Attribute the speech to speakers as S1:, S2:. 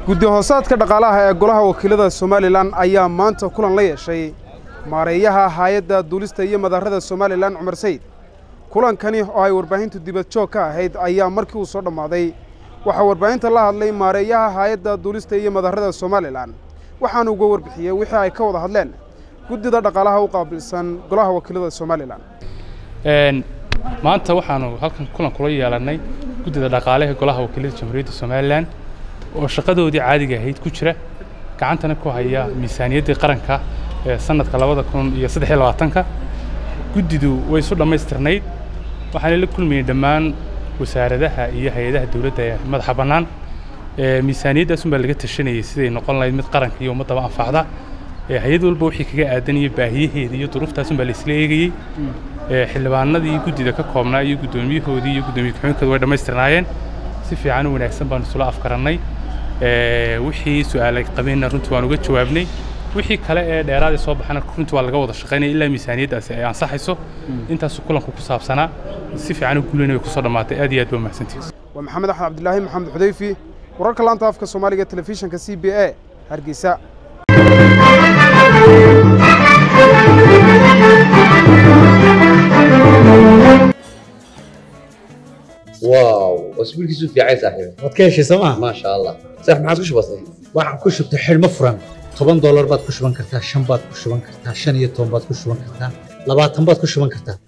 S1: guddi hoosaadka dhaqaalaha ee golaha wakiilada somalilan ayaa maanta kulan la yeeshay maareeyaha haayadda duulista iyo madarrada somalilan cumar sayid kulankani oo ay warbaahintu dibad joog ka ahayd ayaa markii uu soo dhammaaday waxaa warbaahinta la hadlay maareeyaha haayadda duulista iyo madarrada somalilan waxaana uga warbixiyey wixii ay ka wada hadleen guddida dhaqaalaha u qaabilsan golaha wakiilada somalilan
S2: maanta waxaanu halkan kulan kula yeelannay guddida dhaqaalaha golaha wakiilada jamhuuriyadda somalilan oo shaqadoodii caadiga ahayd ku jira gacantana ku haya miisaaniyaddii qaranka ee sanadka labada kun iyo saddex iyo labaatanka guddidu way isu dhammaystirnayd waxaana la kulmayey dhammaan wasaaradaha iyo hay-adaha dowladda ee madaxa bannaan miisaaniyaddaas unbaa laga tashanayay siday noqon lahayd mid qaranka iyo ummaddaba anfacda hay-ad walba wixii kaga aadan iyo baahiyaheeda iyo duruuftaas unbaa laisla eegayey xildhibaanadii guddida ka koobnaa iyo guddoomiyahoodii iyo guddoomiye ku-xigeenkooda way dhammaystirnaayeen si fiican u wanaagsan baanu isula afkarannay wixii su-aalay qabeenna runtii waan uga jawaabnay wixii kale ee dheeraadii soo baxana runtii waa laga wada shaqaynaya ilaa miisaaniyaddaasi ay ansaxayso intaasu kulanku ku saabsanaa si fiican u guulayna way kusoo dhammaatay aad iyo aad baa mahadsantihin
S1: waa maxamed axmed cabdilaahi maxamed xudayfi wararka laanta afka soomaaliga telefishinka c b a hargeysa
S3: واو اسبوعك في عايز صاحبي
S4: waad ka heshay sooma
S3: ما شاء الله صح ما عادش بسيط
S4: waxaan ku shubtay xidhmo furan toban doolar baad ku shuban kartaa shan baad ku shuban kartaa shan iyo toban baad ku shuban kartaa labaatan baad ku shuban kartaa